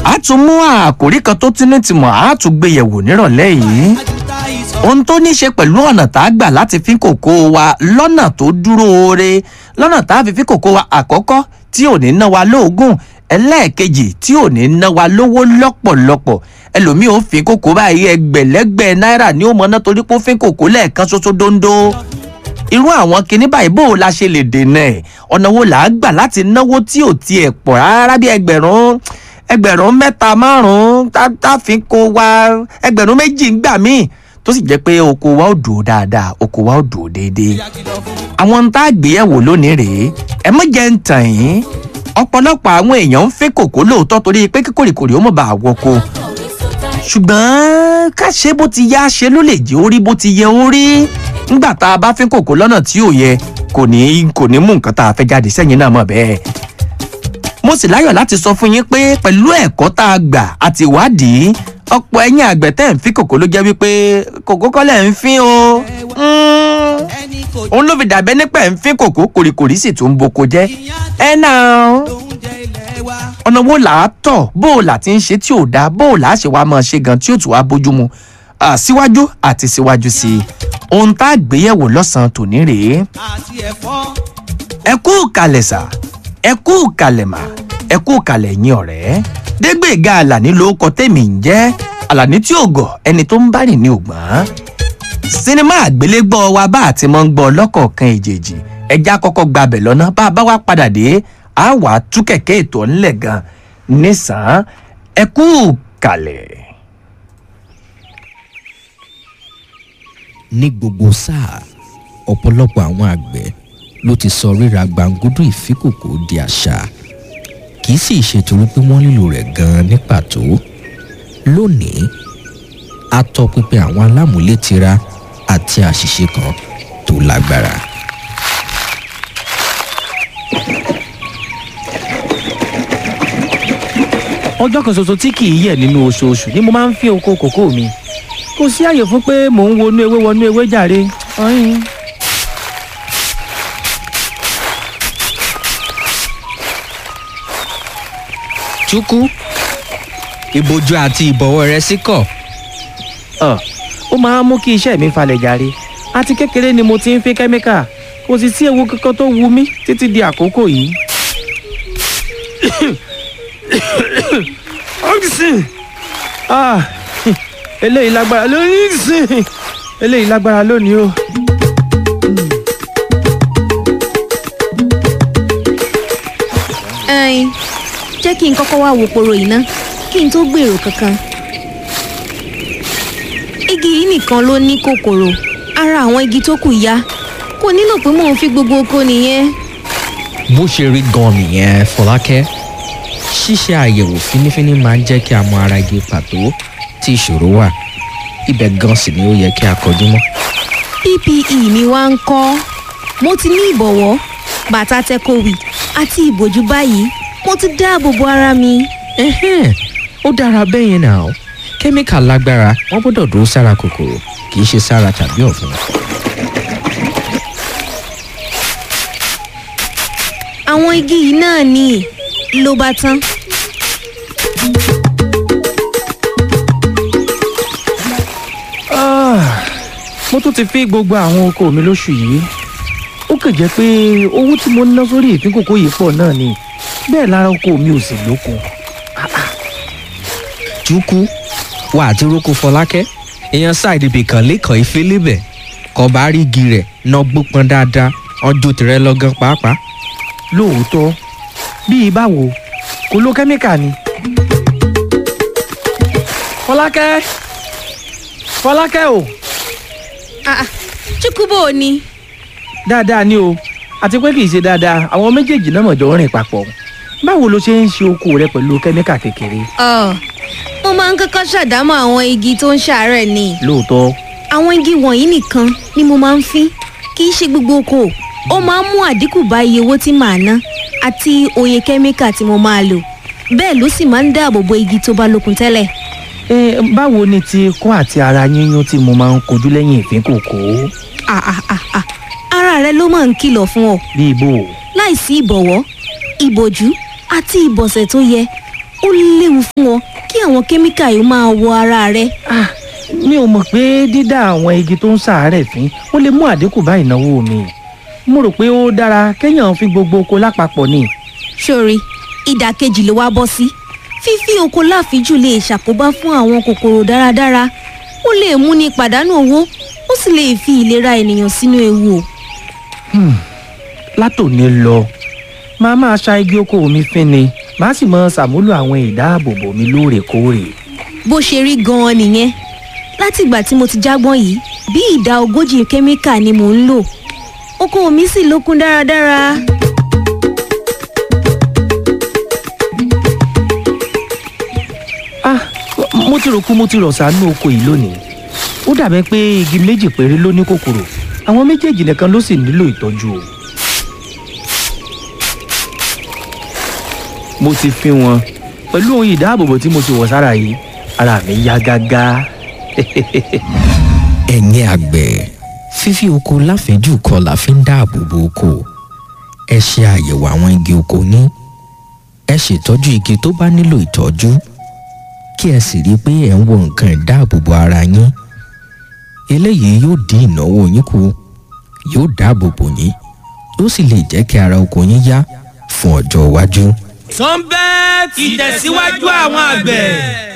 a tún mú àkòrí kan tó tí ní tìmọ̀ a tún gbé yẹ̀wò nírọ̀lẹ́ yìí ohun tó ní ṣe pẹ̀lú ọ̀nà tá a gbà láti fi kòkó wa lọ́nà tó dúró oore lọ́nà tá a fi fi kòkó wa àkọ́kọ́ tí ò ní ná wa lóògùn ẹlẹ́ẹ̀kejì tí ò ní ná wa lówó lọ́pọ̀lọpọ̀ ẹlòmíì ò fi kòkó báyìí ẹgbẹ̀lẹ́gbẹ̀ náírà ní ó mọ̀ná torí pé ó fi kòkó lẹ́ẹ̀kan ṣoṣo dondo irú àwọn kinní báyìí bó o la ṣe lè dènà ẹ̀ ọ̀nà wo là á gbà láti náwó tí ò tiẹ̀ pọ̀ rárá bí ẹgbẹ̀rún ẹgbẹ̀rún mẹ́ta márùn-ún tá a fi kó wa ẹgbẹ̀rún méjì ń gbà míì tó sì jẹ́ pé oko wa ò dùn dáadáa oko wa ò dùn déédéé àwọn ń tá a gbéyẹ̀wò lónìí rèé ẹ mọ̀ jẹ́ ń tàn yín ọ̀pọ̀lọpọ̀ àwọn èèyàn ń fẹ́ kòkó lóòótọ́ torí pé kíkòrìkòrì ó mọ̀ bá àwọ̀ko ṣùgbọ́n ká ṣe bó ti yá ṣe ló lè jẹ́ orí bó ti yẹ orí nígbà tá a bá fẹ́ kòkó lọ́nà tí ò yẹ kò ní kò ní mú nǹkan tá a fẹ́ jáde sẹ́yìn náà mọ̀ bẹ́ẹ̀ mo sì láyọ̀ láti sọ fún yín pé pẹ̀lú ẹ̀kọ́ tá a gbà àti ìwádìí ọ̀pọ̀ ẹ̀yìn àgbẹ̀ tẹ́ ń fi kòkó ló jẹ́ wípé kòkó kọ́lẹ̀ ń fín o òun ló fi dàbẹ́ nípa ẹ̀ ń fín kòkó kòrìkòrì sì tún ń boko jẹ́ ẹ náà ọ̀nà wo là á tọ̀ bó o là ti ń ṣe tí ò dáa bó o là á ṣe wá máa ṣe gan tí ò tún wá bójú mu síwájú àti síwájú sí i ohun tá a gbéyẹ̀wò lọ́sàn-án tòní rèé ẹ kú kalẹ̀ sà ẹ kú kalẹ̀ mà ẹ kú kalẹ̀ yín ọ̀rẹ́ dégbèga àlàní ló kọ tèmi ń jẹ́ àlàní tí ò gọ̀ ẹni tó ń bá rìn ní ògbọ́n sinimá àgbélégbọ́ wa bá àti mọ́ ń gbọ́ lọ́kọ̀ọ̀kan èjèèjì ẹja kọ́kọ́ gbabẹ̀ lọ́nà bá a bá wá padà dé a wà á tú kẹ̀kẹ́ ètò ńlẹ̀ gan nísàn ẹ kú kalẹ̀. ní gbogbo sáà ọ̀pọ̀lọpọ̀ àwọn àgbẹ̀ ló ti sọ ríra gbàǹgùdù ìfíkòkò di àṣà kì í sì ṣe torí pé wọ́n nílò rẹ̀ gan-an ní pàtó lónìí a tọpinpin àwọn alámúlétira àti àṣìṣe kan tó lágbára. ọjọ́ kan ṣoṣo tí kì í yẹ̀ nínú oṣooṣù ni mo máa ń fi oko kòkó mi kò sí àyè fún pé mò ń wọnú ewé wọnú ewé jàre. ọyìn. túkú ìbojú àti ìbọ̀wọ́ rẹ sí kọ̀. Ọ, ó máa ń mú kí iṣẹ́ mi falẹ̀ jàre àti kékeré ni mo ti ń fi kẹ́míkà kò sì sí ewu kankan tó wu mí títí di àkókò yìí. oxygen ah eléyìí lágbára lónìí oxygen eléyìí lágbára lónìí o. ẹyin jẹ́ kí n kọ́kọ́ wá wo poro yìí ná kí n tó gbèrò kankan. igi yìí nìkan ló ní kòkòrò ara àwọn igi tó kù ya kò nílò pé mò ń fi gbogbo oko nìyẹn. bó ṣe rí gan nìyẹn fọlákẹ́ ṣíṣe àyẹ̀wò fínífíní máa ń jẹ́ kí a mọ ara igi pàtó tí ìṣòro wà ibẹ̀ gan sì ni ó yẹ kí a kọjú mọ́. ppe mi wá ń kọ́ mo ti ní ìbọ̀wọ́ bàtà tẹkọ̀wì àti ìbòjú báyìí mo ti dáàbò bo ara mi. Ẹhẹ́n, ó dára bẹ́ẹ̀ yẹn náà kẹ́míkà lágbára wọ́n gbọ́dọ̀ dúró sára kòkòrò kì í ṣe sára tàbí ọ̀fun. àwọn igi yìí náà ni ló bá tán. Ah, mo tún ti fi gbogbo àwọn oko mi lóṣù yìí ó kàn jẹ́ pé owó tí mo ná sórí ìpín kòkó yìí pọ̀ náà ni bẹ́ẹ̀ lára oko mi ò sì lókun. túkú wà á ti rókò fọlákẹ́ èèyàn ṣáìdì ibìkan lẹ́kọ̀ọ́ ìfẹ́ lébẹ̀ kọ́ bá rí igi rẹ̀ náà gbópọn dáadáa ọjọ́ tìrẹ lọ́gán pàápàá. lóòótọ́ bíi báwo kò ló kẹ́míkà ni. fọlákẹ́ fọlákẹ́ o Ah, ah, chukwubo ni dáadáa ni o àti pé kì í ṣe dáadáa àwọn méjèèjì náà mọ̀jọ́ rìn papọ̀ báwo ló ṣe ń ṣe oko rẹ pẹ̀lú kẹ́míkà kékeré. Ọ, mo máa ń kọ́kọ́ ṣàdámọ̀ àwọn igi tó ń ṣàárẹ̀ ni lóòótọ́ àwọn igi wọ̀nyí nìkan ni mo máa ń fín kì í ṣe gbogbo oko ó máa ń mú àdínkù bá iye owó tí màá ná àti oye kẹ́míkà tí mo máa lò bẹ́ẹ̀ ló sì máa ń dáàbò bo igi tó bá lókun tẹ́lẹ̀. ẹ báwo ni ti ikọ́ àti ara yíyún tí mo máa ń kojú lẹ́yìn ìpín kòkó Ah, ah, ah, ah. ara rẹ ló máa ń kìlọ̀ fún ọ bí ibo láìsí ìbọ̀wọ́ ìbòjú àti ìbọ̀sẹ̀ tó yẹ ó léwu fún ọ kí àwọn kẹ́míkà yìí máa wọ ara rẹ Ah, mi ò mọ̀ pé dídá àwọn igi tó ń ṣàárẹ̀ fín ó lè mú àdínkù bá ìnáwó mi mo rò pé ó dára kéèyàn fi gbogbo oko lápapọ̀ ni. sórí ìdàkejì ló wá bọ́ sí fífi oko láfijù lè ṣàkóbá fún àwọn kòkòrò dáradára ó lè múni pàdánù owó ó sì lè fi ìlera ènìyàn sínú ewu o. látòní lọ máa máa ṣa igi oko mi fín ni màá sì mọ ṣàmúlò àwọn ìdáàbòbò mi lóòrèkóòrè. bó ṣe rí gan-an nìyẹn látìgbà tí mo ti jágbọ́n yìí bí ìdá ogójì kẹ́míkà ni mò ń lò oko mi sì lókun dáradára. ah mo ti rò kú mo ti rọ̀ sánú oko yìí lónìí ó dàbẹ́ pé igi méjì péré ló ní kòkòrò àwọn méjèèjì nìkan ló sì nílò ìtọ́jú o. mo ti fi wọn pẹ̀lú ohun ìdáàbòbò tí mo ti wọ̀ sára yìí ara mi yá gágá. ẹ̀yin àgbẹ̀ fífi oko láfẹ̀ẹ́jù kọ́ la fi ń dáàbò bo oko ẹ ṣe àyẹ̀wò àwọn igi oko ní ẹ ṣètọ́jú igi tó bá nílò ìtọ́jú kí ẹ sì rí i pé ẹ̀ ń wo nǹkan ìdáàbòbò ara yín eléyìí yóò dín ìnáwó yín kù yóò dáàbò bò yín yóò sì lè jẹ́ kí ara oko yín yá fún ọjọ́ iwájú. sunbet ìtẹ̀síwájú àwọn àgbẹ̀.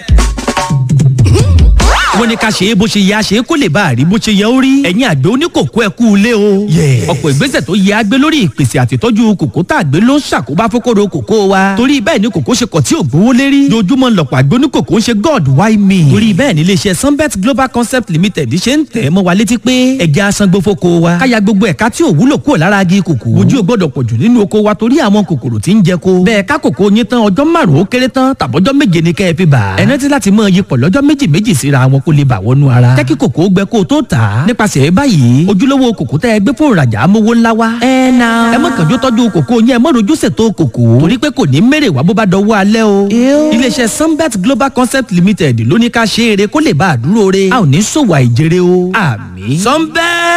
wọ́n ní ká ṣe é bó ṣe yẹ a ṣe é kó lè bá a rí bó ṣe yẹ ó rí. ẹ̀yin àgbẹ̀ oníkòkó ẹ kú ilé o. ọ̀pọ̀ ìgbésẹ̀ tó yẹ agbé lórí ìpèsè àtìtọ́jú kòkó tá a gbé ló ń ṣàkóbá fókòrò kòkó wa. torí bẹ́ẹ̀ ni kòkó ṣe kọ̀ tí ò gbówó lérí. dojúmọ́ lọ̀pọ̀ àgbẹ̀ oníkòkó ń ṣe god why me. torí bẹ́ẹ̀ ni iléeṣẹ́ sunbet global concept limited ṣe ń tẹ̀ mọ́ wa létí pé ẹja asangbó fóko wa. káya gbogbo ẹ̀ka tí ò wúlò kúrò lára agi kòkó. ojú ò gbọ́dọ̀ pọ̀jù nínú oko wa torí àwọn kòkòrò tí ń jẹ ko. bẹ́ẹ̀ ká kòkó yín tán ọjọ́ márùn-ún ó kéré tán tàbọ́jọ́ méje ni kẹ́ ẹ fi bà. ẹ rántí láti mọ iyipọ̀ lọ́jọ́ méjì méjì síra wọn kó lè bà wọnú ara. jẹ́ kí kòkó gbẹ kó o tó tà á. nípasẹ̀ báyìí ojúlówó kòkó tẹ́ ẹ gbé fún ìrajà amówó ńlá wa. ẹ na. ẹ mọ̀ kànjú tọ́jú kòkó yẹn ẹ mọ̀ rojú ṣètò kòkó. torí pé kò ní mèrè wá bó bá dọwọ́ alẹ́ o. iléeṣẹ́ sunbet global concept limited ló ní ká ṣe eré kó lè bá a dúró re. a ò ní ṣòwò àìjèrè o. àmì. sunbet.